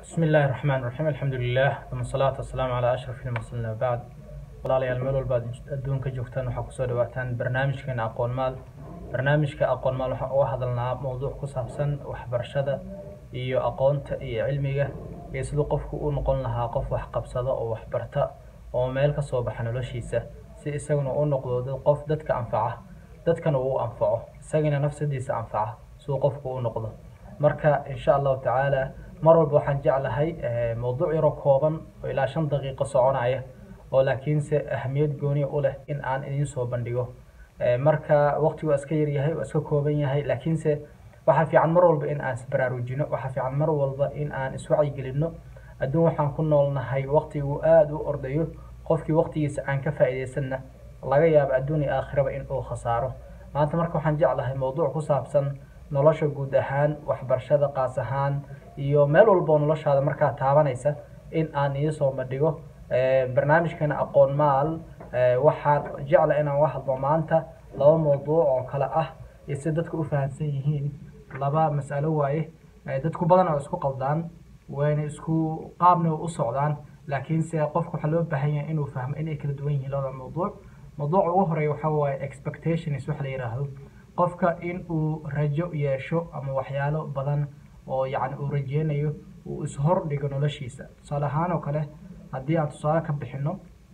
bismi illaahi raxmaan raxiim alxamdulilah uma asalaatu wasalaamu calaa ashraf ilmursaliin wabacd walaalayaal meel walba ad adduunka joogtaan waxaa kusoo dhawaataan barnaamijkeena aqoon maal barnaamijka aqoon maal waxaan uga hadalnaa mowduuc ku saabsan waxbarashada iyo aqoonta iyo cilmiga iyo siduu qofku u noqon lahaa qof waxqabsada oo waxbarta oo meel ka soo baxa noloshiisa si isaguna u noqdo qof dadka anfaca dadkana uu anfaco isagana nafsadiisa anfaca siduu qofku u noqdo marka insha allahu tacaala mar walba waxaan jeclahay mowduuc yaroo kooban oo ilaa shan daqiiqo soconaya oo laakiinse ahamiyad gooniya u leh in aan idiin soo bandhigo marka waqtigu waa iska yaryahay waa iska kooban yahay laakiinse waxaa fiican mar walba in aan isbaraarujino waxaa fiican mar walba in aan iswacyigelino adduun waxaan ku noolnahay waqtigu aada u ordayo qofkii waqtigiisa aan ka faa'iidaysanna laga yaabo adduun iyo aakhiraba in uu khasaaro maanta marka waxaan jeclahay mowduuc ku saabsan nolosha guud ahaan waxbarashada qaas ahaan iyo meel walboo noloshaada markaa taabanaysa in aan iisoo bandhigo barnaamijkana aqoon maal waxaan jecla inaan uga hadlo maanta laba mowduuc oo kale ah iyo si dadku u fahamsan yihiin laba mas'alo waaye dadku badan oo isku qaldaan wayna isku qaabna u socdaan laakiinse qofka waxaa loo baahan yahay inuu fahmo inay kala duwan yihiin labada mowduuc mowduuca ugu horeeya waxaa waaye expectations waxa la yidhaahdo qofka in uu rajo yeesho ama waxyaalo badan oo yacni uu rajeynayo uu ishordhigo noloshiisa tusaale ahaan oo kale haddii aan tusaale ka bixino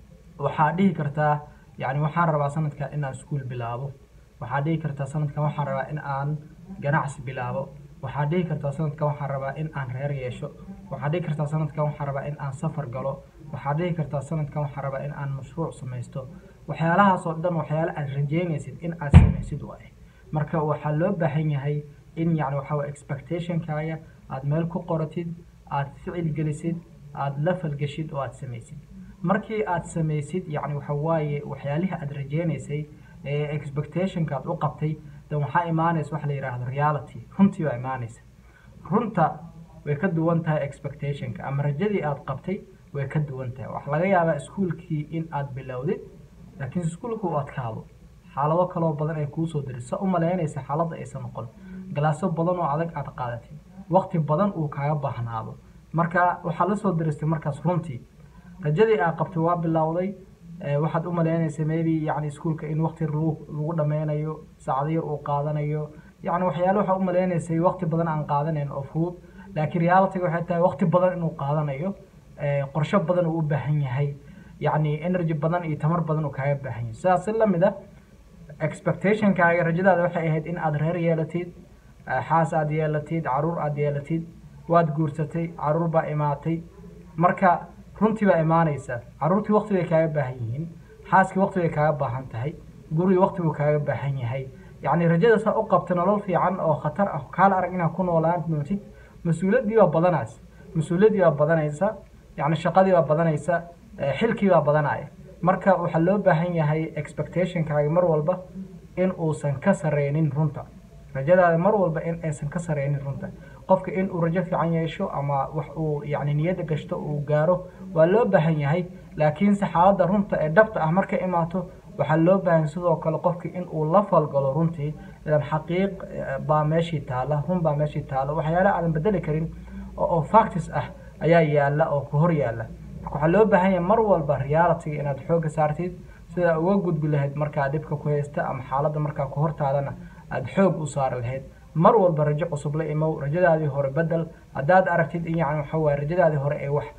waxaa dhihi kartaa yacni waxaan rabaa sanadkan in aan iskuul bilaabo waxaa dhihi kartaa sanadkan waxaan rabaa in aan ganacsi bilaabo waxaa dhihi kartaa sanadkan waxaan rabaa in aan reer yeesho waxaa dhihi kartaa sanadkan waxaan rabaa in aan safar galo waxaa dhihi kartaa sanadkan waxaan rabaa in aan mashruuc samaysto waxyaalahaas oo dhan waxyaalo aad rajeynaysid in aad samaysid waaye marka waxaa loo baahan yahay in yani waxaa waye expectationkaaga aada meel ku qoratid aada ficil gelisid aada la falgeshid oo aada samaysid markii aada samaysid yani waxa waaye waxyaalihii aada rajeynaysay ee expectationka aad u qabtay dan waxaa imaanaysa waxa la yidhaahdo reality runtii baa imaanaysa runta way ka duwan tahay expectationka ama rajadii aada qabtay way ka duwan tahay waxaa laga yaabaa iskuolkii in aada bilowdid laakiin iskuolka u adkaado xaalado kaloo badan ay kuusoo dirisa u malaynaysa xaaladda aysan noqon galaaso badan oo adag aada qaadatid waqti badan uu kaaga baahnaado marka waxaad la soo diristay markaas runtii rajadii aa qabtay waa bilowday waxaad u malaynaysa maybe yani iskuolka in waqti lagu lagu dhameynayo saacado yar uu qaadanayo yani waxyaale waxaa u malaynaysay waqti badan aan qaadanayn oo fudud laakiin realityga waxay tahay waqti badan inuu qaadanayo qorsho badan uu u baahan yahay yacni energy badan iyo tamar badan uu kaaga baahan yahay sidaas si lamid a expectationkaaga rajadaada waxay ahayd in aada reer yeelatid xaas aada yeelatid caruur aada yeelatid waad guursatay caruur baa imaatay marka runtii baa imaanaysa caruurtii waqti bay kaaga baahan yihiin xaaskii waqti bay kaaga baahan tahay gurigii waqti buu kaaga baahan yahay yacni rajadaasaa u qabta nolol fiican oo khatar ah kaala arag inaad ku noolaan doontid mas-uuliyaddii baa badanays mas-uuliyaddii baa badanaysa yacni shaqadii baa badanaysa xilkii baa badanaya marka waxaa loo baahan yahay expectationkaaga mar walba in uusan ka sareynin runta rajadaada mar walba in aysan ka sareynin runta qofka in uu rajo fiican yeesho ama wax uu yacni niyadda gashto uu gaaro waa loo baahan yahay laakiinse xaaladda runta ee dhabta ah markay imaato waxaa loo baahan sidoo kale qofki in uu la falgalo runtii idan xaqiiq baa meeshii taala run baa meeshii taala waxyaala aadan bedeli karin oo factis ah ayaa yaala oo ku hor yaala marka waxaa loo baahan yahay mar walba realityga inaad xoogga saartid sidaa uga gudbi lahayd markaa dhibka ku haysta ama xaaladda markaa ku hortaadana aada xoog u saari lahayd mar walba rajo cusub la imow rajadaadii hore bedel haddaad aragtid in yani waxa waye rajadaadii hore ee wax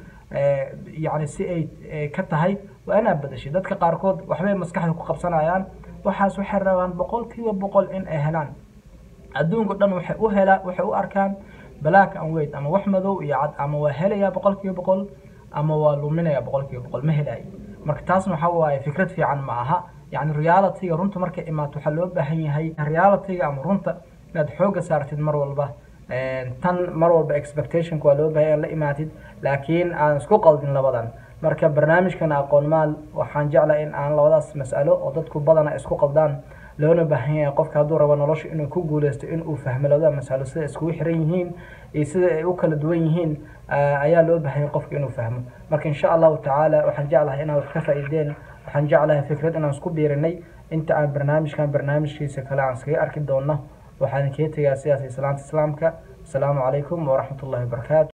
yacni si ay ka tahay waa inaad bedashay dadka qaarkood waxbay maskaxda ku qabsanayaan waxaas waxay rabaan boqol kiiba boqol in ay helaan adduunka dhan waxay u helaan waxay u arkaan black and white ama wax madow iyo cad ama waa helayaa boqol kiiba boqol ama waa luminaya boqol kiiba boqol ma helayo marka taasna waxa waaye fikrad fiican ma aha yacni realityga runta markay imaato waxaa loo baahan yahay realityga ama runta inaad xoogga saartid mar walba tan mar walba expectationka waa loo baahan la imaatid laakiin aan isku qaldin labadan marka barnaamijkan aqoon maal waxaan jeclaa in aan labadaas mas'alo oo dadku badana isku qaldaan loona baahan yahay qofka hadduu rabo nolosha inuu ku guuleysto inuu fahmo labada masalo sida iskugu xiran yihiin iyo sida ay u kala duwan yihiin ayaa loo baahan yahay qofka inuu fahmo marka insha allahu tacaala waxaan jeclahay inaad wax ka faa'iideen waxaan jeclahay fikrad inaan isku biirinay inta aan barnaamijkan barnaamijkiisa kale aan iskaga arki doonno waxaan kaga tegaa sidaas islaanta islaamka asalaamu calaykum waraxmat ullahi wabarakaatu